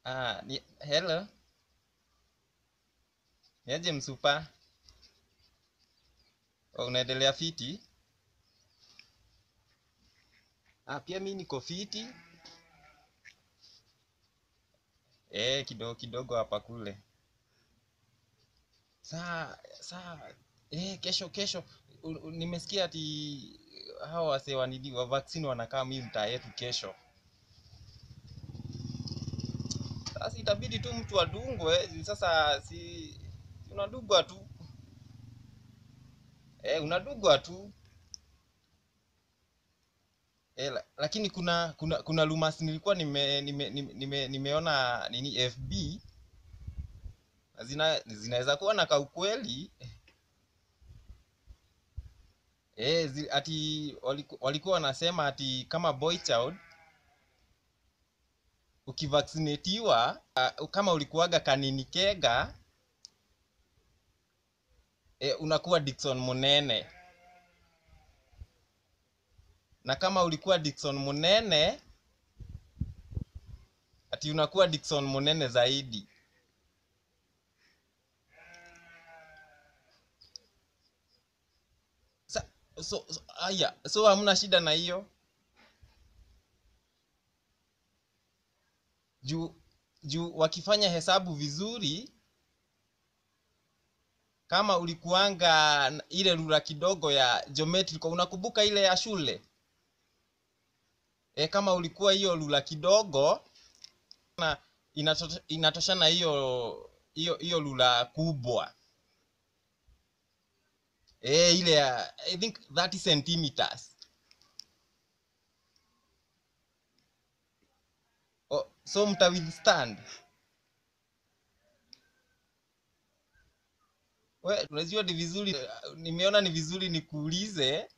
Ah, ni, hello. Niaje msupa? Oh, unaendelea fiti? Ah, pia mi niko fiti. Eh, kidogo kidogo hapa kule. Saa saa eh, kesho kesho u- u- nimesikia ati hao wasee wanini wa vaccine wanakaa mimi mtaa yetu kesho. Sasa itabidi tu mtu adungwe. Sasa si si unadungwa tu eh, unadungwa tu eh, la, lakini kuna kuna kuna rumors nilikuwa nime, nime, nime, nime nimeona nini FB na zina zinaweza kuwa na kaukweli eh, zi, ati waliku, walikuwa wanasema ati kama boy child ukivaccinatiwa uh, kama ulikuwaga kanini kega e, unakuwa Dickson Munene na kama ulikuwa Dickson Munene ati unakuwa Dickson Munene zaidi. Sa, so, so, aya, so hamna shida na hiyo juu juu wakifanya hesabu vizuri, kama ulikuanga na ile rula kidogo ya geometrical, unakumbuka ile ya shule e, kama ulikuwa hiyo rula kidogo na inato, inatoshana hiyo hiyo hiyo rula kubwa e, ile ya I think 30 centimeters. Oh, so mta withstand we, unajua ni vizuri, nimeona ni vizuri nikuulize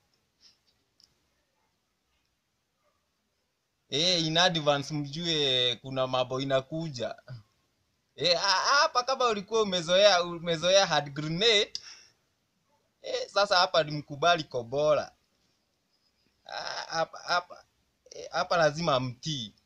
eh, in advance mjue kuna mambo inakuja eh, ha- hapa kama ulikuwa umezoea umezoea hand grenade eh, sasa hapa ni mkubali kobola Ah, hapa hapa eh, hapa lazima mtii